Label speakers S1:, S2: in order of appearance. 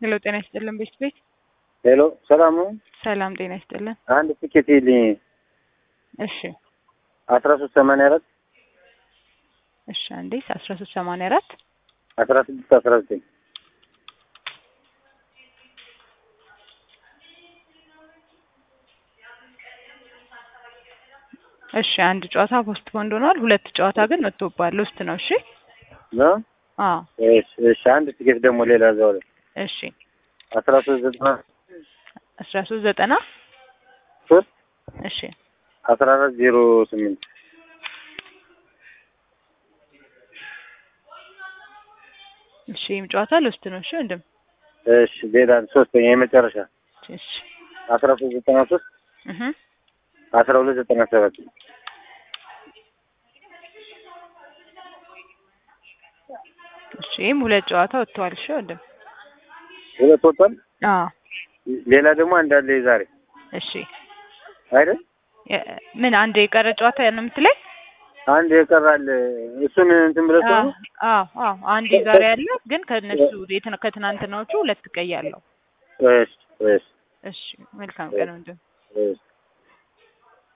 S1: ሄሎ ጤና ይስጥልን ቤት ቤት
S2: ሄሎ ሰላም ነው።
S1: ሰላም ጤና ይስጥልን።
S2: አንድ ትኬት ይልኝ
S1: እሺ
S2: አስራ ሶስት ሰማንያ አራት
S1: እሺ አንዴ አስራ ሶስት ሰማንያ አራት
S2: አስራ ስድስት አስራ ዘጠኝ
S1: እሺ አንድ ጨዋታ ፖስት ፖንድ ሆኗል። ሁለት ጨዋታ ግን ወጥቶባል። ውስጥ ነው። እሺ
S2: ነው።
S1: አዎ
S2: እሺ እሺ። አንድ ትኬት ደግሞ ሌላ እዛው ላይ
S1: እሺ
S2: አስራ ሶስት ዘጠና
S1: አስራ ሶስት ዘጠና
S2: ሶስት
S1: እሺ
S2: አስራ አራት ዜሮ ስምንት
S1: እሺ ይህም ጨዋታ ልውስጥ ነው። እሺ ወንድም
S2: እሺ። ሌላ ሶስተኛ የመጨረሻ
S1: እሺ
S2: አስራ ሶስት ዘጠና ሶስት
S1: እህ
S2: አስራ ሁለት ዘጠና ሰባት
S1: እሺ ይህም ሁለት ጨዋታ ወጥተዋል። እሺ ወንድም
S2: ሁለት ወጥቷል።
S1: አዎ
S2: ሌላ ደግሞ አንዳለ ዛሬ
S1: እሺ
S2: አይደል?
S1: የ- ምን አንድ የቀረ ጨዋታ ነው የምትለኝ?
S2: አንድ የቀራል እሱን እንትን ብለህ
S1: አዎ
S2: ነው
S1: አዎ አዎ አንድ ዛሬ ያለ ግን ከነሱ የትን- ከትናንትናዎቹ ሁለት ቀይ አለው።
S2: እሺ እሺ
S1: እሺ መልካም ቀን ወንድም።
S2: እሺ